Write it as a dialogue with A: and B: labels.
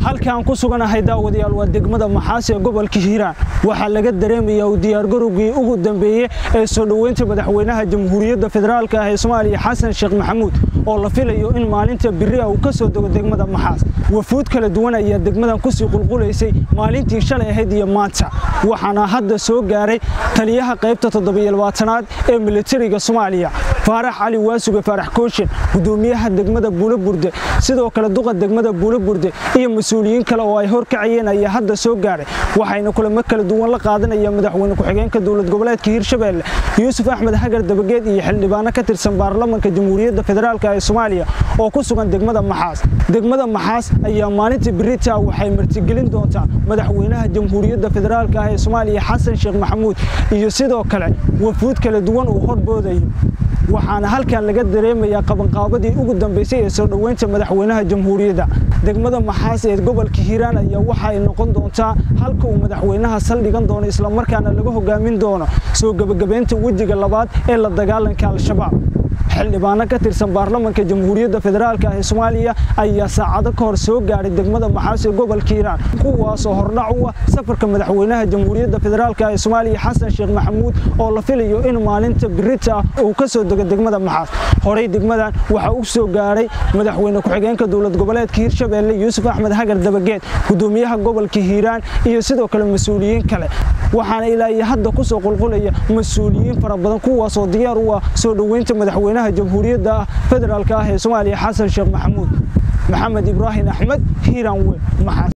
A: halkaan ku suganahay daawadayaal waa degmada maxaas ee gobolka hiiraan waxaa laga dareemayaa u diyaargarowgii ugu dambeeyey ee soo dhoweynta madaxweynaha jamhuuriyadda federaalk ah ee soomaaliya xasan sheekh maxamuud oo la filayo in maalinta biri ah uu ka soo dego degmada maxaas wafuud kala duwan ayaa degmadan kusii qulqulaysay maalintii shalay ahayd iyo maanta waxaana hadda soo gaaray taliyaha qaybta toddobayolbaatanaad ee militariga soomaaliya faarax cali waasuge faarax kooshin gudoomiyaha degmada buulaburde sidoo kale duqa degmada buulaburde iyo mas-uuliyiin kale oo ay horkacayeen ayaa hadda soo gaaray waxayna kulamo kala duwan la qaadanaya madaxweyne ku-xigeenka dowlad goboleedka hiirshabeelle yuusuf axmed hagar dabageed iyo xildhibaano ka tirsan baarlamanka jamhuuriyadda federaalk ee soomaaliya oo ku sugan degmada maxaas degmada maxaas ayaa maalinta birita waxay martigelin doontaa madaxweynaha jamhuuriyadda federaalk ah ee soomaaliya xasan sheekh maxamuud iyo sidoo kale wafuud kala duwan uu horboodayo waxaana halkan laga dareemayaa qabanqaabadii ugu dambaysay ee soo dhoweynta madaxweynaha jamhuuriyadda degmada maxaas ee gobolka hiiraan ayaa waxa ay noqon doontaa halka uu madaxweynaha saldhigan doono islamarkaana laga hogaamin doono soo gebagabaynta wejiga labaad ee la dagaalanka al-shabaab xildhibaano ka tirsan baarlamanka jamhuuriyadda federaalk ah ee soomaaliya ayaa saacado ka hor soo gaadhay degmada maxaas ee gobolka hiiraan kuwaasoo hordhac u ah safarka madaxweynaha jamhuuriyadda federaalk ee soomaaliya xasan sheekh maxamuud oo la filayo in maalinta birita ah uu ka soo dego degmada maxaas horey degmadan waxaa u soo gaadhay madaxweyne ku-xigeenka dowlad goboleedka hiirshabeelle yuusuf axmed hagar dabageed gudoomiyaha gobolka hiiraan iyo sidoo kale mas-uuliyiin kale waxaana ilaa iyo hadda ku soo qulqulaya mas-uuliyiin fara badan kuwaasoo diyaar u ah soo dhoweynta madaxweynaha jamhuuriyadda federaalk ah ee soomaaliya xasan sheekh maxamuud maxamed ibraahim axmed hiiraan weyn maxaas